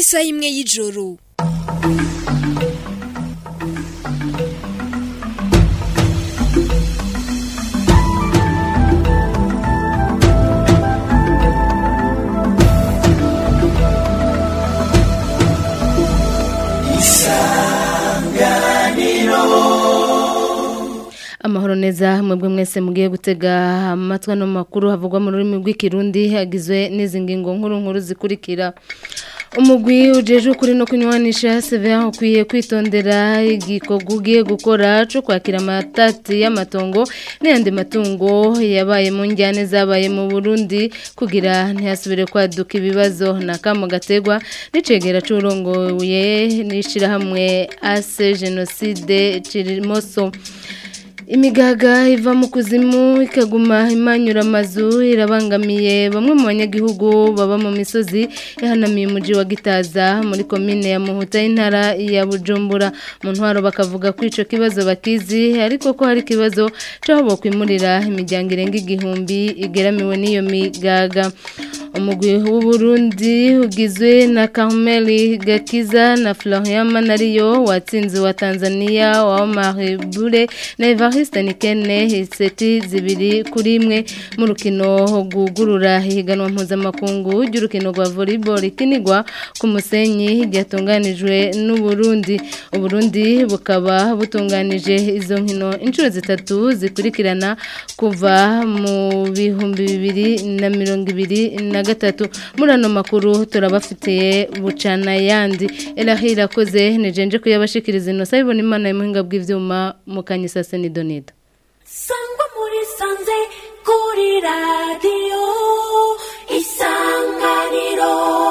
isaha imwe y'ijoro amahoro neza mwebwe mwese mugiye gutega amatwi no makuru havugwa mu rurimi rw'ikirundi hagizwe n'izi ngingo nkuru nkuru zikurikira umugwi ujeje ukuri no kunywanisha severa ukwiye kwitondera igikorwa ugiye gukora cyo kwakira amatati y'amatongo n'ayandi matungo yabaye mu njyane zabaye mu burundi kugira ntihasubire kwaduka ibibazo na kamo gategwa n'icegera c'urongoye n'ishirahamwe ase jenoside cirimoso imigaga iva mu kuzimu ikaguma imanyura amazu irabangamiye bamwe mu banyagihugu baba mu misozi yahanamiye umuji wa gitaza muri komine ya muhuta y'intara ya bujumbura mu ntwaro bakavuga ko ico kibazo bakizi ariko ko hari ikibazo c'aho bokwimurira imiryango irenga igihumbi igeramiwe n'iyo migaga umugwi w'uburundi ugizwe na Carmeli Gakiza na Florian Manariyo watsinze wa Tanzania wa Omar Bure na Evariste Nikene iseti zibiri kuri imwe mu rukino gugurura higanwa mpuzamakungu ry'urukino rwa volleyball ikinigwa ku musenyi ryatunganijwe n'Uburundi Uburundi bukaba butunganije izo nkino inshuro zitatu zikurikirana kuva mu bihumbi bibiri na mirongo ibiri na gatatu muri ano makuru turabafitiye bucana yandi erahira akoze nijenje kuyabashikiriza ino sabibona imana y'umuhinga bw'ivyuma mu kanyisase ni donida sangwa muri sanze kuri radiyo isanganiro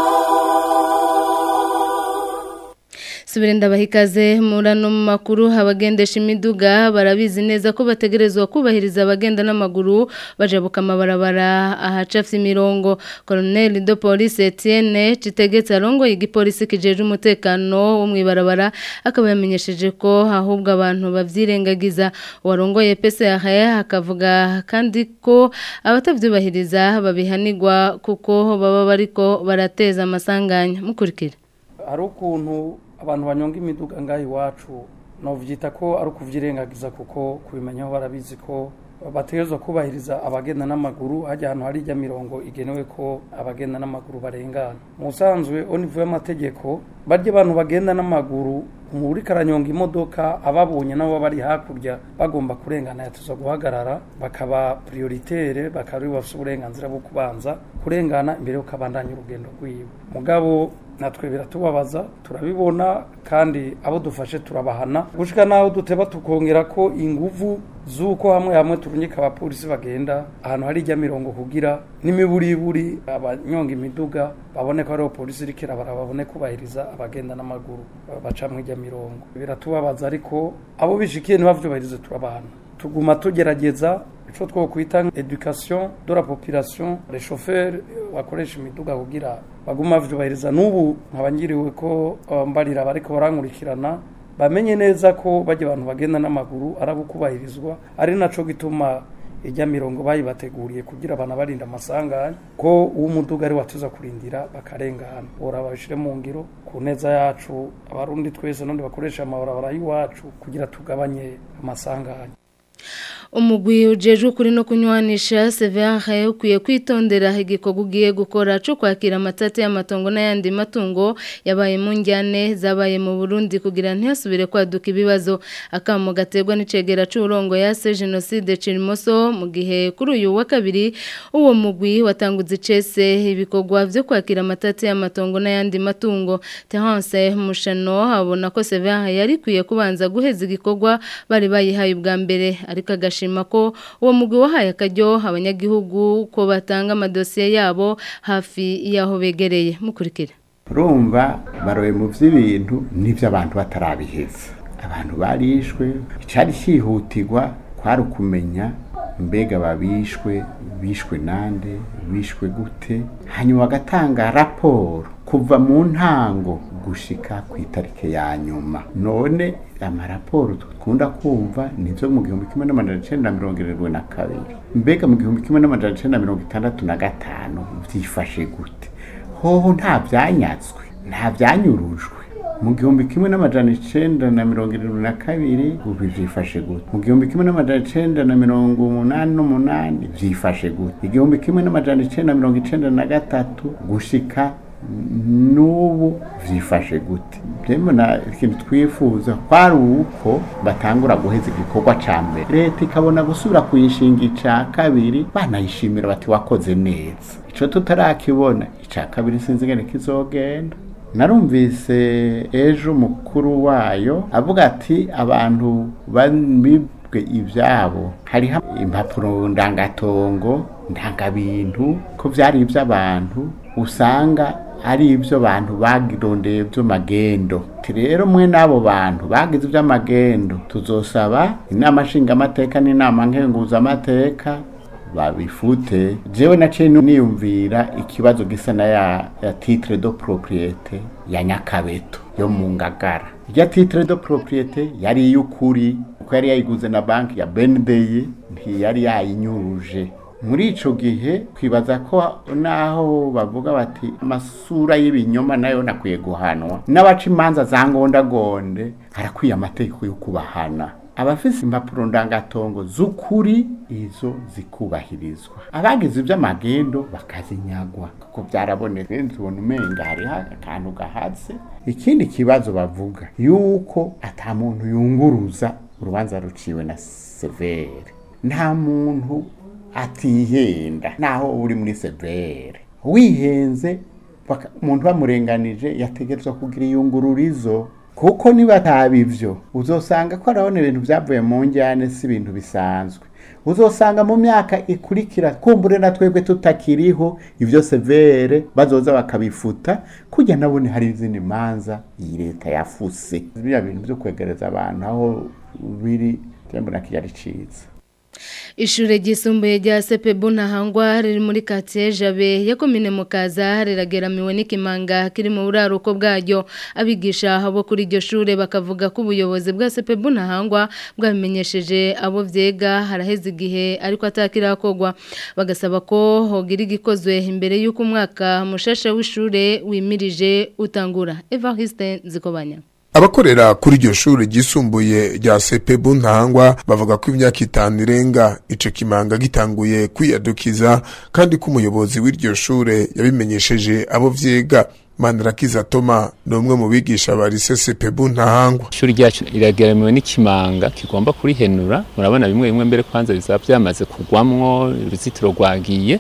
subire ndabahikaze muri ano makuru abagendesha imiduga barabizi neza ko bategerezwa kubahiriza abagenda n'amaguru bajabuka amabarabara ahacafye imirongo Colonel de Police Etienne Citegetse arongoye igipolisi kijeje umutekano wo mwibarabara akaba yamenyesheje ko ahubwo abantu bavyirengagiza warongoye PCR akavuga kandi ko abatavyubahiriza babihanirwa kuko baba bariko barateza amasanganya mukurikira hari ukuntu abantu banyonga imiduga ngaho iwacu novyita ko ari ukuvyirengagiza kuko kubimenyaho barabizi ko bategerezwa kubahiriza abagenda n'amaguru hajya ahantu hari ijya mirongo igenewe ko abagenda n'amaguru barengana mu busanzwe onivu y'amategeko barya abantu bagenda n'amaguru muri karanyonga imodoka ababonye nabo bari hakurya bagomba kurengana yatuza guhagarara bakaba prioritaire bakaba bafite uburenganzira bwo kubanza kurengana imbere ukabandanya urugendo rwiwe mugabo natwe biratubabaza turabibona kandi abo dufashe turabahana gushika naho duteba tukongera ko inguvu z'uko hamwe hamwe turunyika abapolisi bagenda ahantu hari ijya mirongo kugira n'imiburiburi abanyonga imiduga babone ko ariho polisi iriko irabara babone kubahiriza abagenda n'amaguru bacamwe ijya mirongo biratubabaza ariko abo bishikiye ntibavyubahirize turabahana tuguma tugerageza ico twokwita education de la population les chauffeurs bakoresha imiduga kugira baguma bavyubahiriza n'ubu nkabangiriwe ko mbarira bariko barankurikirana bamenye neza ko bajya abantu bagenda n'amaguru arabo kubahirizwa ari naco gituma ijya mirongo bayibateguriye kugira abantu barinda amasanganya ko uwo muduga ari watuza kurindira bakarengana ora babishire mu ngiro ku neza yacu abarundi twese n'undi bakoresha amabarabara y'iwacu kugira tugabanye amasanganya umugwi ujeje ukuri no kunywanisha severe ukwiye kwitondera igikorwa ugiye gukora cyo kwakira amatati y'amatongo n'ayandi matungo yabaye mu njyane zabaye mu Burundi kugira ntihasubire kwaduka ibibazo akamo gaterwa n'icegera c'urongo yase jenoside Cirimoso mu gihe kuri uyu wa kabiri uwo mugwi watanguze icese ibikorwa vyo kwakira amatati y'amatongo n'ayandi matungo Terence Mushano abona ko severe yari kwiye kubanza guheza igikorwa bari bayihaye ubwa mbere ariko agashima ko uwo mugwi wahaye akaryo abanyagihugu ko batanga amadosiye yabo hafi y'aho begereye mukurikira urumva baroye mu by'ibintu n'ibyo abantu batarabiheza abantu barishwe icyari cyihutirwa kwari ukumenya mbega babishwe bishwe nande bishwe gute hanyuma bagatanga raporo kuva mu ntango gushika ku itariki ya nyuma none amaraporo dukunda kumva nivyo mu gihumbi kimwe n'amajana icenda na mirongo irindwi na kabiri mbega mu gihumbi kimwe n'amajana icenda na mirongo itandatu na gatanu vyifashe gute hoho nta vyanyatswe nta byanyurujwe mu gihumbi kimwe n'amajana icenda na mirongo irindwi na kabiri ubu vyifashe gute mu gihumbi kimwe n'amajana icenda na mirongo umunani n'umunani vyifashe gute igihumbi kimwe n'amajana icenda na mirongo icenda na gatatu gushika n'ubu vyifashe gute na ikintu twifuza kwari uko batangura guheza igikorwa ca mbere leta ikabona gusubira kuyishinga ica kabiri banayishimira bati wakoze neza ico tutarakibona ica kabiri sinzi ingene kizogenda narumvise ejo umukuru wayo avuga ati abantu bibwe ibyabo hariho impapuro ndangatongo ndangabintu ko byari iby'abantu usanga ari ibyo abantu bagirondeye by'amagendo rero mwe n'abo bantu bagize iby'amagendo tuzosaba inama nshingamateka n'inama nkenguzamateka babifute jewe naciye niyumvira ikibazo gisa na ya, ya titre de propriete ya nyakabeto yo mu ngagara irya titre de propriete yari iy'ukuri kuko yari yayiguze na banki ya bendeyi ntiyari yayinyuruje muri ico gihe twibaza ko naho bavuga bati amasura y'ibinyoma nayo nakwiye guhanwa n'abaca imanza za ngondagonde harakwiye amategeko yo kubahana abafise impapuro ndangatongo z'ukuri izo zikubahirizwa abagize iby'amagendo bakazinyagwa kuko byarabonetse tubona umenga hariho akantu gahatse ikindi kibazo bavuga yuko ata muntu yunguruza urubanza ruciwe na severe nta muntu atihenda naho uri muri severe wihenze umuntu bamurenganije yategerezwa kugira iyungururizo kuko niba ataba ibyo uzosanga ko arabona ibintu byavuye mu njyane si ibintu bisanzwe uzosanga mu myaka ikurikira kumbure na twebwe tutakiriho ibyo severe bazoza bakabifuta kujya nabone hari izindi manza iyi leta yafuse biriya bintu byo kwegereza abantu aho biri mbona kiyari cyiza Ishure ryisumbuye rya Sepebu ntahangwa riri muri quartier Jabe ya komine Mukaza rirageramiwe n'ikimanga kiri mu buraruko bwaryo abigisha abo kuri iryo shure bakavuga ko ubuyobozi bwa Sepebu ntahangwa bwabimenyesheje abo vyega haraheze igihe ariko atakirakogwa bagasaba ko hogira igikozwe imbere y'uko umwaka mushasha w'ishure wimirije utangura Evariste Nzikobanya abakorera kuri iryo shuri ryisumbuye rya sepebu ntangwa bavuga ko imyaka itanu irenga ico kimanga gitanguye kwiyadukiza kandi ko umuyobozi w'iryo shure yabimenyesheje abo vyiga Manirakiza Toma ni umwe mu bigisha ba lycée sepebu ntahangwa ishuri ryacu irageramiwe n'ikimanga kigomba kurihenura murabona bimwe bimwe mbere kwanza bizaba byamaze kugwamwo uruzitiro rwagiye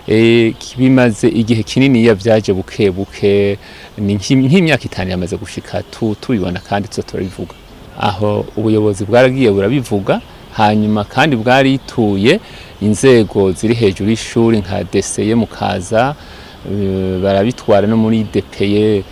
e, bimaze igihe kinini ya vyaje buke buke ni nk'imyaka itanu yamaze gushika tu tubibona kandi tuzo turabivuga aho ubuyobozi bwaragiye burabivuga hanyuma kandi bwarituye inzego ziri hejuru y'ishuri nka deseye mukaza barabitwara no muri DPE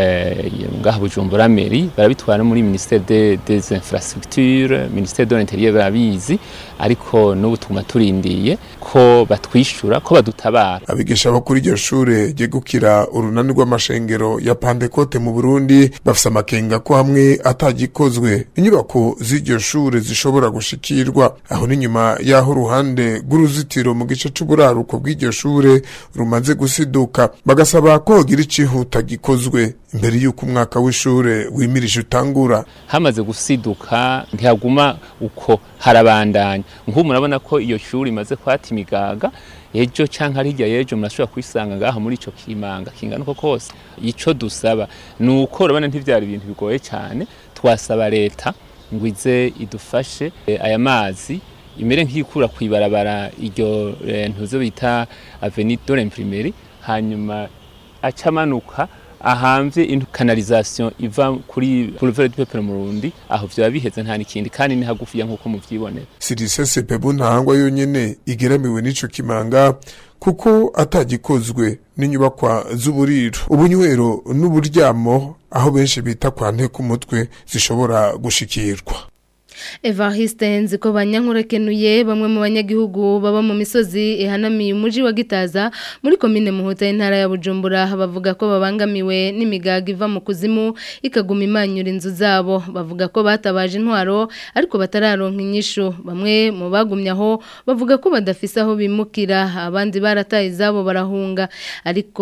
ngaha Bujumbura Meri barabitwara no muri ministère des des infrastructures ministère de l'intérieur barabizi ariko n'ubu tuma turindiye ko batwishura ko badutabara abigisha bo kuri iryo shure ryegukira urunani rw'amashengero ya Pentecote mu Burundi bafise amakenga ko hamwe atagikozwe inyubako z'iryo shure zishobora gushikirwa aho ni nyuma yaho uruhande rw'uruzitiro mu gice c'uburaruko bw'iryo shure rumaze gusiduka bagasaba ko hogira icihuta gikozwe imbere y'uko umwaka w'ishure wimirije utangura hamaze gusiduka ntihaguma uko harabandanya nk'ubu murabona ko iyo shuri imaze kwata imigaga ejo canke ari hirya y'ejo murashobora kwisanga ngaho muri ico kimanga kingana uko kose ico dusaba ni uko urabona ntivyari ibintu bigoye cyane twasaba leta ngo ize idufashe aya mazi imere nk'ikura kwibarabara iryo ntuzo bita avenue de l'imprimerie hanyuma acamanuka ahamvye kanalisation iva kuri boulevard du peuple murundi aho vyaba biheze nta nikindi kandi ni hagufiya nkuko muvyibonera sirise sepebu ntahangwa yonyene igeramiwe n'ico kimanga kuko atagikozwe n'inyubakwa z'uburiro ubunywero n'uburyamo aho benshi bita kwa nteko umutwe zishobora gushikirwa Evariste nziko banyankurekenuye bamwe mu banyagihugu baba mu misozi ihanamiye umuji wa Gitaza muri komine Muhuta intara ya Bujumbura bavuga ko babangamiwe n'imigaga iva mu kuzimu ikaguma imanyura inzu zabo bavuga ko batabaje intwaro ariko batararonka inyishu bamwe mu bagumye aho bavuga ko badafise aho bimukira abandi barataye izabo barahunga ariko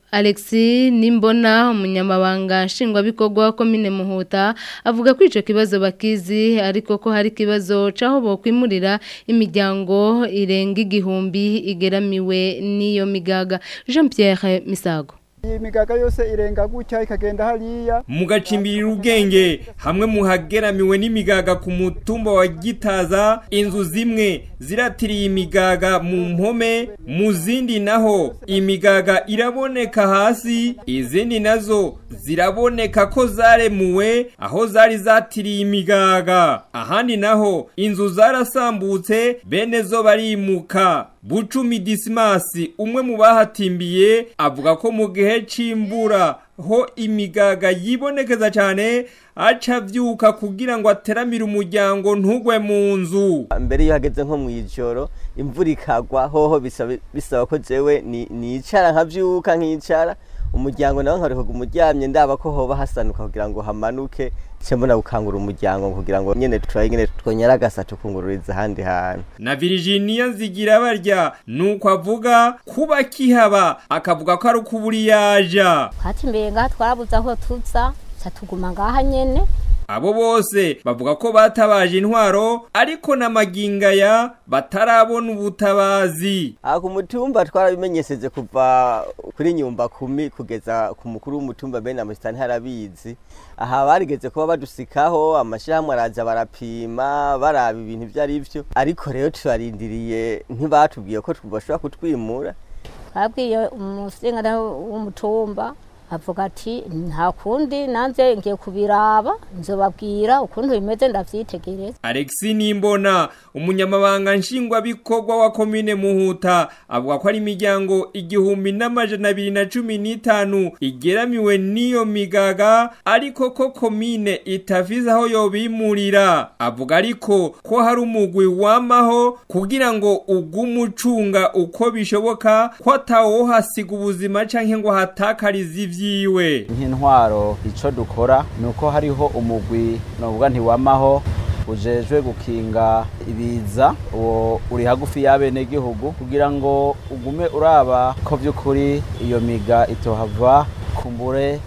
Alexi Nimbona umunyamabanga nshingwabikorwa wa komine Muhuta avuga ko ico kibazo bakizi ariko ko hari kibazo caho bokwimurira imiryango irenga igihumbi igeramiwe n'iyo migaga Jean Pierre Misago iyi migaga yose irenga gutya ikagenda hariya mugacimbirira ubwenge hamwe muhageramiwe n'imigaga ku mutumba wa gitaza inzu zimwe ziratiriye imigaga mu mpome mu zindi naho imigaga iraboneka hasi izindi nazo ziraboneka ko zaremuwe aho zari zatiriye imigaga ahandi naho inzu zarasambutse bene zo barimuka bucumi disimasi umwe mu bahatimbiye avuga ko mu gihe c'imbura ho imigaga yibonekeza cyane aca avyuka kugira ngo ateramire umuryango ntugwe mu nzu mbere iyo hageze nko mu ijoro imvura ikagwa hoho bisaba bisaba ko jewe ni- nicara nkavyuka nkicara umuryango nawe nkareka umuryamye ndaba ko hoba hasanuka kugira ngo hamanuke ce mbona gukangura umuryango kugira ngo nyene turaye nyene twonyaragasa tukungururiza ahandi hantu na Virginia nzigira barya nuko avuga kuba kihaba akavuga ko ari ukuburi yaja twatimbeye ngaha twarabuze aho tuza ca tuguma ngaha nyene abo bose bavuga ko batabaje intwaro ariko na magingaya batarabona ubutabazi aha ku mutumba twarabimenyesheje kuva kuri nyumba kumi kugeza ku mukuru w'umutumba bene amusitani harabizi aha barigeze kuba badusikaho amashyirahamwe araza barapima baraba ibintu ibyo ari byo ariko rero turarindiriye ntibatubwiye ko bashobora kutwimura twabwiye umusingana w'umutumba avuga ati nta kundi nanze ngiye kubiraba nzobabwira ukuntu bimeze ndavyitegereza Alexi Nimbona umunyamabanga nshingwabikorwa wa komine Muhuta avuga ko ari imiryango igihumbi n'amajana abiri na cumi n'itanu igeramiwe n'iyo migaga ariko ko komine itavize aho yobimurira avuga ariko ko hari umugwi wamaho kugira ngo ugume ucunga uko bishoboka ko atawohasiga ubuzima canke ngo hatakarize ivyiwe nk'intwaro icyo dukora ni uko hariho umugwi navuga ntiwamaho ujejwe gukinga ibiza uwo uri hagufi y'abenegihugu kugira ngo ugume uraba ko by'ukuri iyo miga itohava kumbure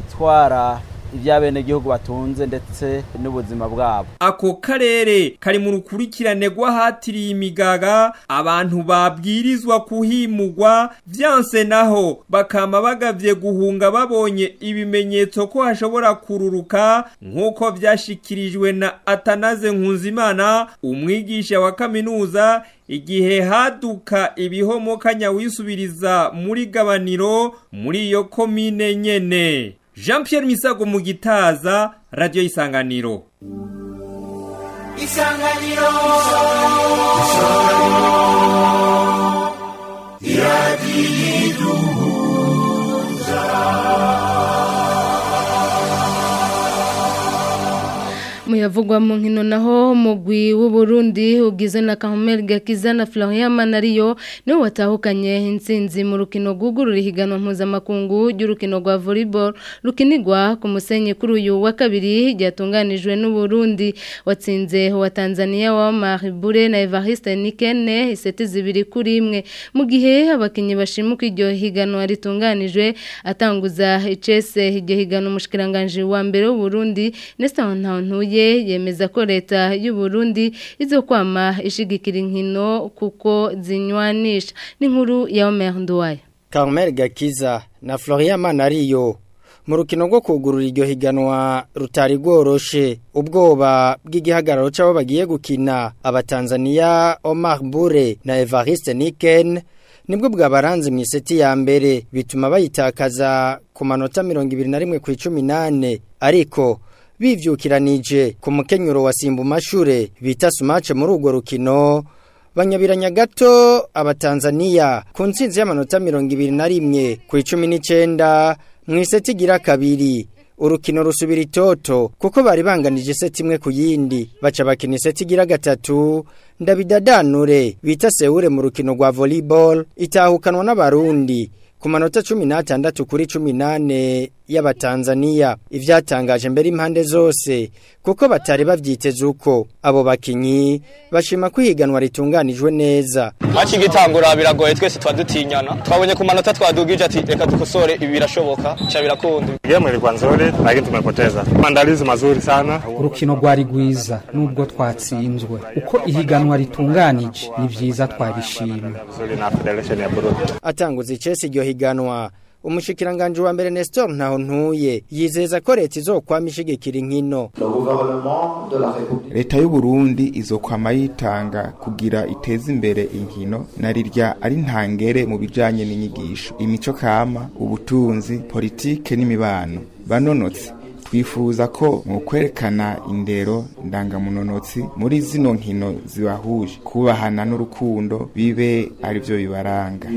itwara iby'abenegihugu batunze ndetse n'ubuzima bwabo ako karere kari mu rukurikirane rw'ahatiriye imigaga abantu babwirizwa kuhimugwa vyanse naho bakama bagavye guhunga babonye ibimenyetso ko hashobora kururuka nk'uko vyashikirijwe na atanaze nkunzimana umwigisha wa kaminuza igihe haduka ibihomokanya wisubiriza muri gabaniro muri iyo komine nyene Jean Pierre Misago mu gitaza radio isanganiro isanganiro muyavugwa mu nkino naho mugwi w'uburundi ugizwe na Kamel Gakiza na Florian Manariyo niwe watahukanye intsinzi mu rukino rwugurura ihiganwa mpuzamakungu ry'urukino rwa volleyball rukinirwa ku musenyi kuri uyu wa kabiri ryatunganijwe n'uburundi watsinze wa Tanzania wa Maribure na Evariste Nikene iseti zibiri kuri imwe mu gihe abakinyi bashimuka iryo higanwa ritunganijwe atanguza icese iryo higanwa umushikiranganje wa mbere w'uburundi Nestor Ntantuye yemeza ko leta y'u Burundi izokwama ishigikira inkino kuko zinywanisha n'inkuru ya Omer Nduwaye Carmel Gakiza na Florian Manariyo mu rukino rwo kugurura iryo higanwa rutari rworoshe ubwoba bw'igihagararo cy'abo bagiye gukina abatanzania Omar Bure na Evariste Niken nibwo bwabaranze mu iseti ya mbere bituma bayitakaza ku manota mirongo ibiri na rimwe ku icumi n'ane ariko bivyukiranije ku mukenyuro wa Simbumashure bita sumace muri urwo rukino banyabiranya gato abatanzania ku ntsinzi y'amanota mirongo ibiri na rimwe ku icumi n'icenda mu iseti igira kabiri urukino rusubira itoto kuko bari banganije iseti imwe ku yindi baca bakina iseti igira gatatu ndabidadanure bita sewure mu rukino rwa volleyball itahukanwa n'abarundi ku manota cumi n'atandatu kuri cumi n'ane y'abatanzania ivyatangaje mbere impande zose kuko batari bavyiteze uko abo bakinyi bashima ko ihiganwa ritunganijwe neza haci gitangura biragoye twese twadutinyana twabonye ku manota twadugije ati reka dukosore ibi birashoboka cha birakunda Game ilikuwa nzuri lakini tumepoteza. Maandalizi mazuri sana. urukino rwari rwiza nubwo twatsinzwe uko ihiganwa ritunganije ni vyiza twabishima Nzuri na Federation ya Burundi. atanguza icesi iryo higanwa umushikiranganje wa mbere Nestor ntaho ntuye yizeza ko leta izokwama ishigikira inkino leta y'u Burundi izokwama yitanga kugira iteze imbere inkino na rirya ari ntangere mu bijanye n'inyigisho imico kama ubutunzi politike n'imibano banonotse twifuza ko mu kwerekana indero ndangamunonotsi muri zino nkino zibahuje kubahana n'urukundo bibe ari byo bibaranga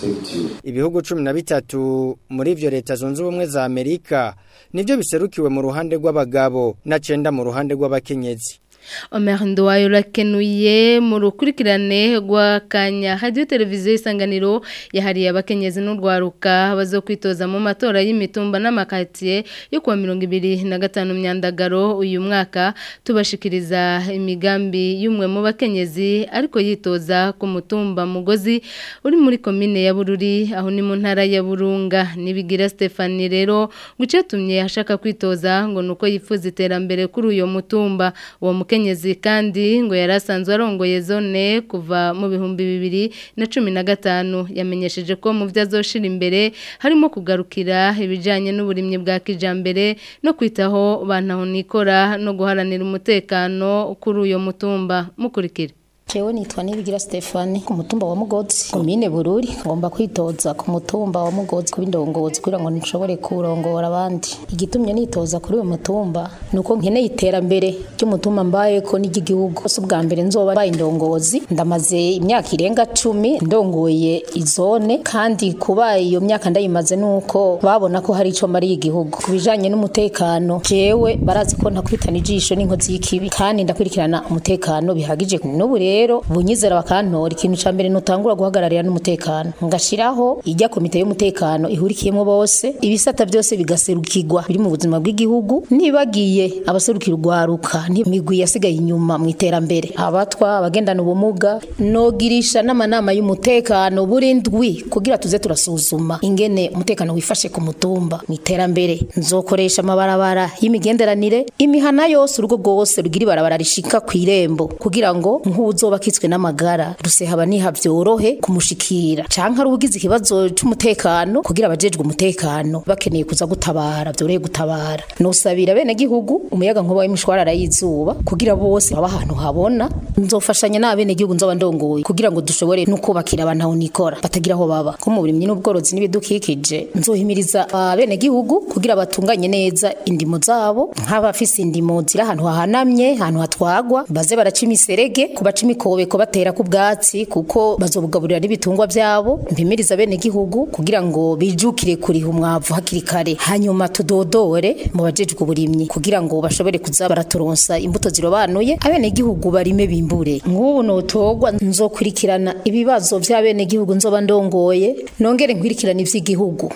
ibihugu cumi na bitatu muri ivyo leta zunze ubumwe za amerika nivyo biserukiwe mu ruhande rw'abagabo na cenda mu ruhande rw'abakenyezi Omer Nduwayo rakenuye mu rukurikirane rwa kanya radio televiziyo isanganiro yahariye abakenyezi n'urwaruka bazokwitoza mu matora y'imitumba n'amakatiye yo kuwa 2025 myandagaro uyu mwaka tubashikiriza imigambi y'umwe mu bakenyezi ariko yitoza ku mutumba mugozi uri muri komine ya Bururi aho ni mu ntara ya Burunga nibigira Stefani rero gucetumye ashaka kwitoza ngo nuko yifuza iterambere kuri uyo mutumba uwo mukenyezi kandi ngo yarasanzwe arongoye zone kuva mu bihumbi bibiri na cumi na gatanu yamenyesheje ko mu byo azoshira imbere harimo kugarukira ibijyanye n'uburimyi bwa kijambere no kwitaho bantaho nikora no guharanira umutekano kuri uyo mutumba mukurikira Jewe nitwa Nibigira Stefani ku mutumba wa Mugozi komine Bururi ngomba kwitoza ku mutumba wa Mugozi kuba indongozi kugira ngo nshobore kurongora abandi igitumye nitoza kuri uwo mutumba nuko nkeneye iterambere ry'umutumba mbaye ko n'igihugu so bwa mbere nzoba baye indongozi ndamaze imyaka irenga cumi ndongoye izone kandi kuba iyo myaka ndayimaze nuko babona ko hari ico mari igihugu kubijanye n'umutekano jewe barazi ko ntakwitana ijisho n'inkozi y'ikibi kandi ndakurikirana umutekano bihagije n'ubu rero bunyizera bakantora ikintu ca mbere nutangura guhagararira n'umutekano ngashiraho ijya komite y'umutekano ihurikiyemo bose ibisata byose bigaserukirwa biri mu buzima bw'igihugu nibagiye abaserukira urwaruka n'imigwi yasigaye inyuma mu iterambere abatwa abagendana ubumuga nogirisha n'amanama y'umutekano burindwi kugira tuze turasuzuma ingene umutekano wifashe ku mutumba mu iterambere nzokoresha amabarabara y'imigenderanire imihana yose urugo rwose rugira ibarabara rishika ku irembo kugira ngo nk'uzo bakitswe n'amagara rusehaba niha byorohe kumushikira canke ari ugize ikibazo c'umutekano kugira abajejwe umutekano bakeneye kuza gutabara byorohe gutabara nosabira bene gihugu umuyaga nkuba w'imishwarara y'izuba kugira bose baba ahantu habona nzofashanya n'abene gihugu nzoba ndongoye kugira ngo dushobore no kubakira abantu aho nikora batagira aho baba ko mu burimyi n'ubworozi n'ibidukikije nzohimiriza abene gihugu kugira batunganye neza indimo zabo nk'abafise indimo ziri ahantu hahanamye ahantu hatwagwa baze baraca imiserege kubaca imikobeko batera ku bwatsi kuko bazobugaburira n'ibitungwa byabo mpimiriza bene gihugu kugira ngo bijukire kuriha umwavu hakiri kare hanyuma tudodore mu bajejwe uburimyi kugira ngo bashobore kuza baraturonsa imbuto zirobanuye abene gihugu barime bimbure nk'ubu notogwa nzokurikirana ibibazo by'abene gihugu nzoba ndongoye nongere nkwirikirana ivy'igihugu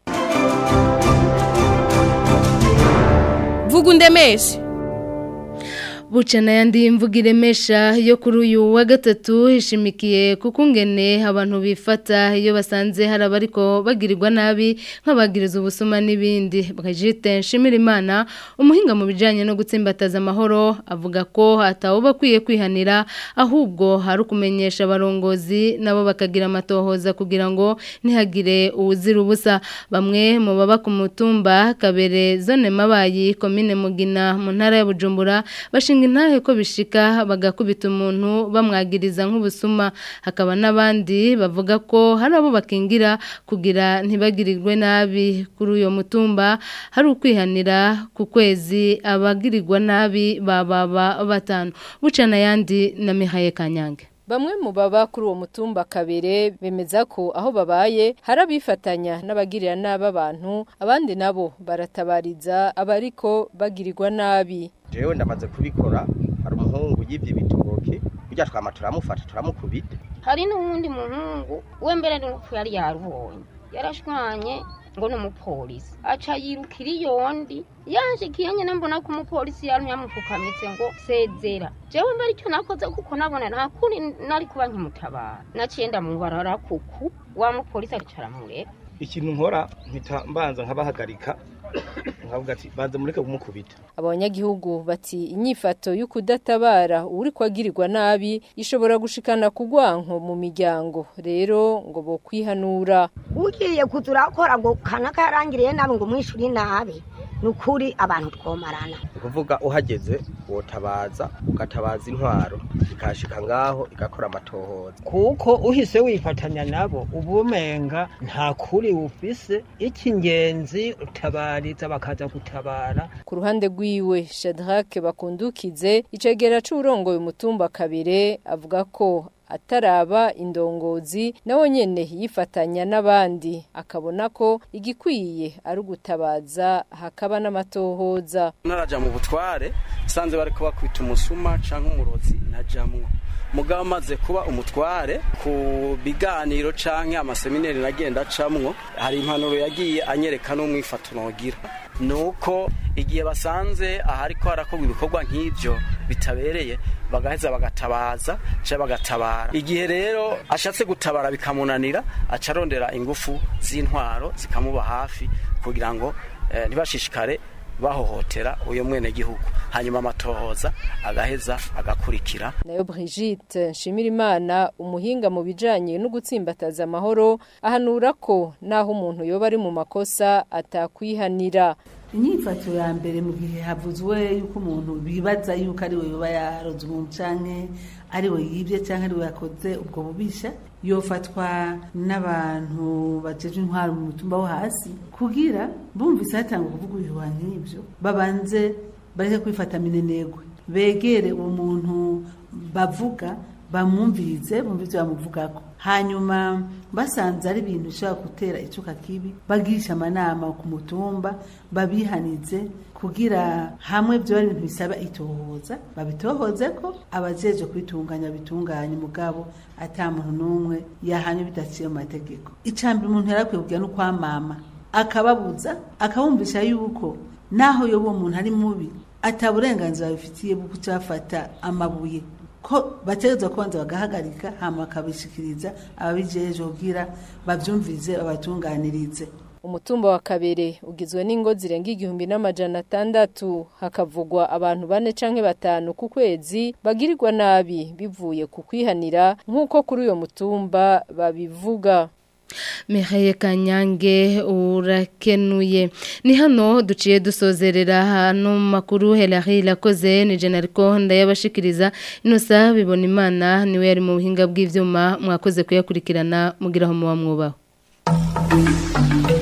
vuga undemeshe buca n'ayandi mvuga iremesha yo kuri uyu wa gatatu ishimikiye kuko ngene abantu bifata iyo basanze hari abariko bagirirwa nabi nk'abagiriza ubusuma n'ibindi bakajite nshimira imana umuhinga mu bijyanye no gutsimbataza amahoro avuga ko hatawe bakwiye kwihanira ahubwo hari ukumenyesha abarongozi nabo bakagira amatohoza kugira ngo ntihagire uwuzira ubusa bamwe mu baba ku mutumba kabere zone mabayi komine mugina mu ntara ya bujumbura bashinga intahe ko bishika bagakubita umuntu bamwagiriza nk'ubusuma hakaba n'abandi bavuga ko hari abo bakingira kugira ntibagirirwe nabi kuri uyo mutumba hari ukwihanira ku kwezi abagirirwa nabi bababa batanu bucana yandi na mihaye kanyange Bamwe mu baba kuri uwo mutumba kabere bemeza ko aho babaye hari abifatanya n'abagirira nabi abantu abandi nabo baratabariza abariko bagirirwa nabi jewe ndamaze kubikora hari umuhungu yivye ibitoke burya twama turamufata turamukubita hari n'uwundi muhungu we mbere n'urupfu yari yarubonye yarashwanye ngo ni umupolisi aca yirukira iyondi yanshikiye nyine mbona ko umupolisi yari yamupfukamitse ngo sezera jewe mbere icyo nakoze kuko nabona nta kuri nari kuba nkimutabara naciye ndamubarara kuku wa mupolisi aricara mureba ikintu nkora mpita mbanza nkabahagarika nkavuga ati banza mureke kumukubita abanyagihugu bati inyifato yo kudatabara uri kwagirirwa nabi ishobora gushikana kugwanko mu miryango rero ngo bo kwihanura ugiye kuza urakora ngo kanaka yarangiriye nabi ngo umwishyure nabi ni ukuri abantu twomarana ni ukuvuga uhageze wotabaza ugatabaza intwaro ikashika ngaho igakora amatohoza kuko uhise wifatanya nabo uba umenga nta kuri ufise icy'ingenzi utabariza bakaza gutabara ku ruhande rwiwe shadrake bakundukize icegera c'urongoye umutumba kabire avuga ko ataraba indongozi nawe nyene yifatanya n'abandi akabona ko igikwiye ari ugutabaza hakaba n'amatohoza naraja mu butware sanze bariko bakwita umusuma canke umurozi najamwo mugabo amaze kuba umutware ku biganiro canke amaseminari nagenda acamwo hari impanuro yagiye anyereka n'umwifato nogira nuko igihe basanze ahariko harakorwa ibikorwa nk'ivyo bitabereye bagaheza bagatabaza cyangwa bagatabara igihe rero ashatse gutabara bikamunanira aca arondera ingufu z'intwaro zikamuba hafi kugira ngo eh, ntibashishikare bahohotera uyo mwene gihugu hanyuma amatohoza agaheza agakurikira nayo Brigitte Nshimirimana umuhinga mu bijanye no gutsimbataza amahoro ahanura ko naho umuntu yoba ari mu makosa atakwihanira inyifato ya mbere mu gihe havuzwe yuko umuntu bibaza yuko ari we yoba yaroze umuntu canke ari we yibye canke ari we yakoze ubwo bubisha yofatwa n'abantu bajeje intwaro mu mutumba wo hasi kugira bumvise hatanga kuvuga ibihuha nk'ivyo babanze bareke kwifata minenegwe begere uwo muntu bavuga bamwumvirize bumvirize bamuvugako hanyuma basanze ari ibintu bishobora gutera icuka kibi bagirisha amanama ku mutumba babihanize kugira hamwe byo ari ibintu bisaba itohoza babitohoze ko abajeje kwitunganya bitunganya umugabo ata muntu n'umwe yahanye bidaciye mu mategeko icambere umuntu yarakwiye kugira no kwamama akababuza akabumvisha yuko naho yoba uwo muntu ari mubi ataburenganzira bifitiye bwo kucafata amabuye ko bategerezwa kubanza bagahagarika hama bakabishikiriza ababijeje kugira bavyumvize babatunganirize umutumba wa kabere ugizwe n'ingo zirenga igihumbi n'amajana atandatu hakavugwa abantu bane canke batanu ku kwezi bagirirwa nabi bivuye ku kwihanira nk'uko kuri uyo mutumba babivuga Mihaye Kanyange urakenuye ni hano duciye dusozerera hano makuru Hilary lakoze ni General ndayabashikiriza inosa bibona imana niwe yari mu buhinga bw'ivyuma mwakoze kuyakurikirana mugiraho muba mwubaho